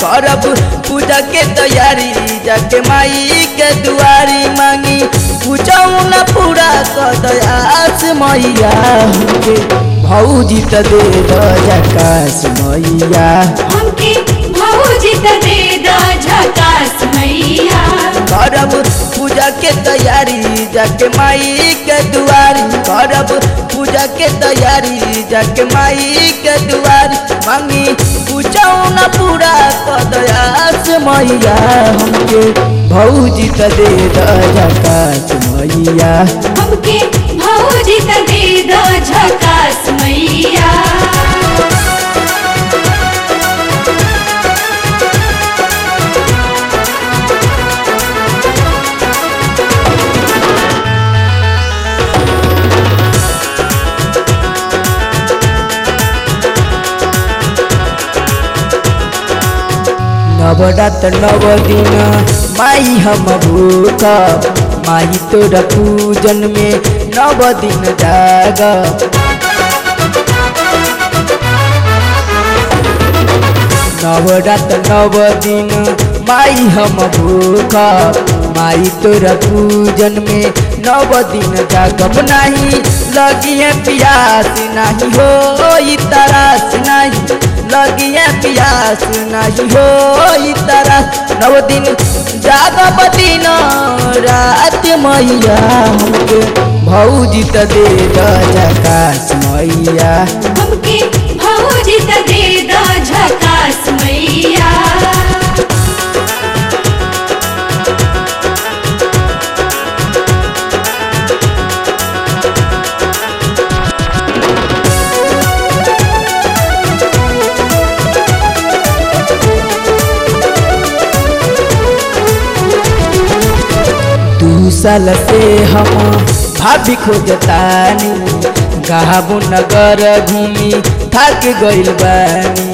करब पूजा के तैयारी जाके माई के दुआरी मांगी पूछऊ न पूरा कर दयास मैया हमके भौजी त दे द जकास मैया हमके भौजी त दे द झकास मैया करब पूजा के तैयारी जाके माई के दुआरी करब पूजा के तैयारी जाके माई के दुआरी मांगी पूछऊ न पूरा कर दयास मैया हमके भौजी त दे द जकास मैया हमके भौजी त दे द झकास मैया नवरात नव दिन माई हम भूख माई तोरा पूजन में नव दिन जाग नवरात नव दिन माई हम भूख माई तोरा पूजन में नव दिन जागब नहीं लगिए प्यास नहीं हो तरास नहीं लगिए प्यास नहीं हो तरस नव दिन जागब दिन रात मैया हमके भौजी त दे द जकास मैया हमके भौजी त दे द झकास मैया दू साल से हम भाभी खोजतानी गाबू नगर घूमी थक गइल बानी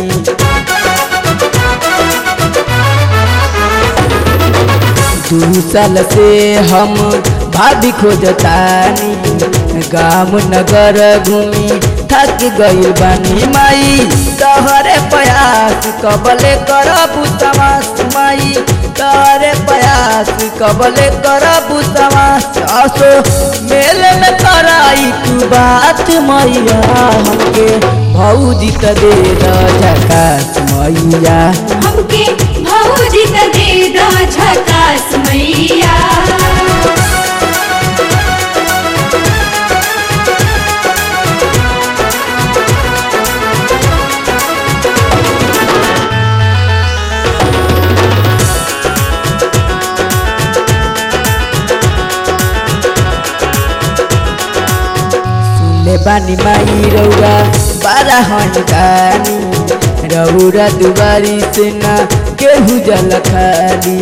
दू साल से हम भाभी खोजतानी गाम नगर घूमी थक गइल बानी माई तहरे प्रयास कबले करबू तमास माई तहरे प्रयास कबले करबू तमास असो मेल में कराई तू बात मैया हमके भौजी त दे द झकास मैया हमके भौजी त दे द झकास मैया सुनले बानी माई रौरा बारा हंगानी रौरा दुबारी से ना केहू जल खाली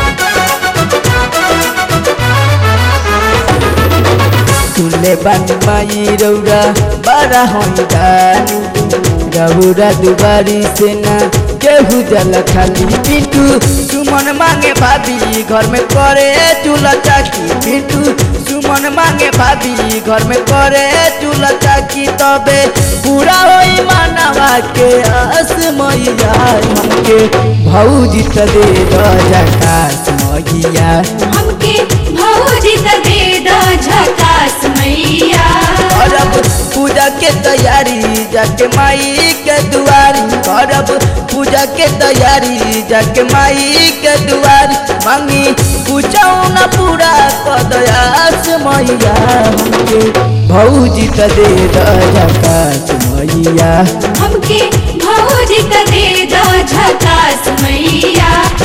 सुनले बानी माई रौरा बारा हंगानी रौरा दुबारी से ना केहू जल खाली पिंटू सुमन मांगे भाभी घर में करे चूल्हा चाकी पिंटू सुमन मांगे भाभी घर में करे चूल्हा चाकी तबे पूरा होई मानवा के आस मैया हमके भौजी त दे द जकास मैया हमके भौजी त दे द झकास मैया करब पूजा के तैयारी जाके माई के दुआरी करब पूजा के तैयारी जाके माई के दुआरी मांगी पूछऊ न पूरा कदयास मैया हमके भौजी त दे द जकास मैया हमके भौजी त दे द झकास मैया